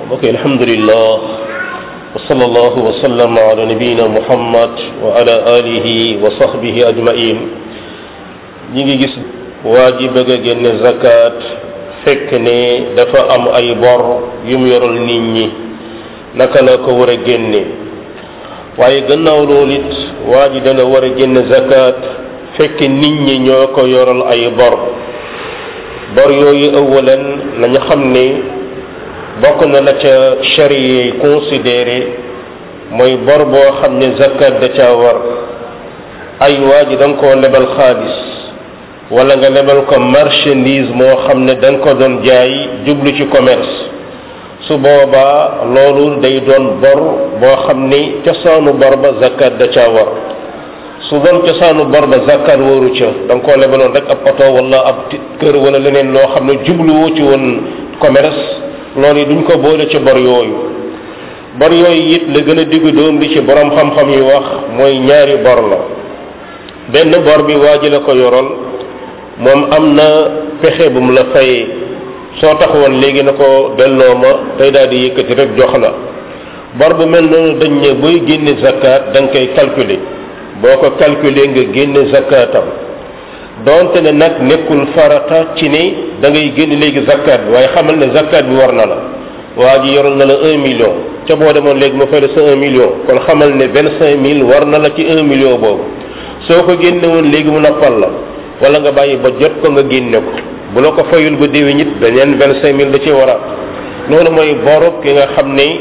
ok alhamdulillah wa sallallahu wa sallama ala nabiyina muhammad wa ala alihi wa sahbihi ajmain ñi ngi gis waa ji bëgg a génne zakat fekk ne dafa am ay bor yu mu yoral nit ñi naka la ko war a génne waaye gannaaw loolu it waa ji dana war a génne zakat fekk nit ñi ñoo ko yoral ay bor bor yooyu awalan nañu xam ne bokk na la ca charia yi considéré mooy bor boo xam ne zakat da caa war ay waa ji da nga koo lebal xaalis wala nga lebal ko marchandise moo xam ne da nga ko doon jaay jublu ci commerce su boobaa loolu day doon bor boo xam ni cosaanu bor ba zakat da caa war su doon cosaanu bor ba zakat waru ca da nga koo lebaloon rek ab oto wala ab kër wala leneen loo xam ne jubluwoo ci woon commerce loolu yi duñ ko boole ci bor yooyu bor yooyu it la gën a diggu doom li ci borom xam-xam yi wax mooy ñaari bor la benn bor bi waa ji la ko yoroon moom am na pexe bu mu la fayee soo taxawoon léegi na ko delloo ma tey daal di yëkkati rek jox la bor bu mel noonu dañ ne booy génne zakat da nga koy calculer boo ko calculer nga génne zakatam donte ne nag nekkul farata ci ni da ngay génn léegi zakat bi waaye xamal ne zakat bi war na la waa ji yoral na la un million ca boo demoon léegi mu fay la sa un million kon xamal ne vingt cinq mille war na la ci un million boobu soo ko génne woon léegi mu noppal la wala nga bàyyi ba jot ko nga génne ko bu la ko fayul ba déwén it beneen vingt cinq mille da ci war a loolu mooy boru ki nga xam ne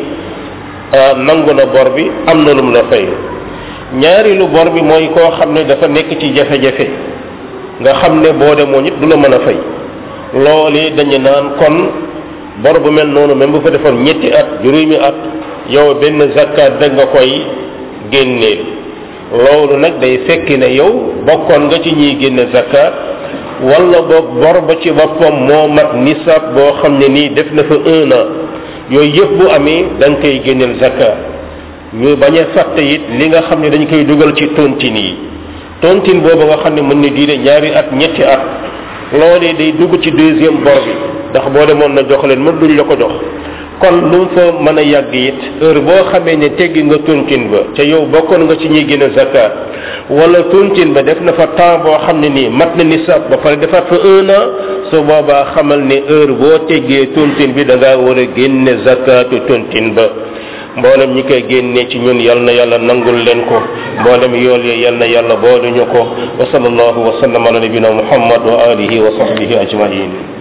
nangu na bor bi am na lu mu la fay ñaari lu bor bi mooy koo xam ne dafa nekk ci jafe-jafe nga xam ne boo demoon it du la mën a fay loolu dañu naan kon bor bu mel noonu même bu fa defoon ñetti at juróomi at yow benn zakat da nga koy génneel loolu nag day fekki ne yow bokkoon nga ci ñiy génne zakat wala boog bor ba ci boppam moo mat nisab boo xam ne nii def na fa un an yooyu yëpp bu amee da nga koy génneel zakat ñu bañ a fàtte it li nga xam ne dañ koy dugal ci tontine yi tontine boobu nga xam ne mën na diire ñaari at ñetti at loolee day dugg ci deuxième bor bi ndax boo demoon na jox leen mën duñ la ko jox kon lu mu fa mën a yàgg it heure boo xamee ne teggi nga tontine ba ca yow bokkoon nga ci ñuy génne zakat wala tontine ba def na fa temps boo xam ne nii mat na nisab ba pare defaat fa un an su boobaa xamal ne heure boo teggee tontine bi da ngaa war a génne zakatu tontine ba mboolem ñi koy génnee ci ñun yal na yàlla nangul leen ko mboolem yool yi yal na yàlla boole ñu ko wa sallallahu wa sallam ala nabina muhammad wa alihi wa sahbihi ajmain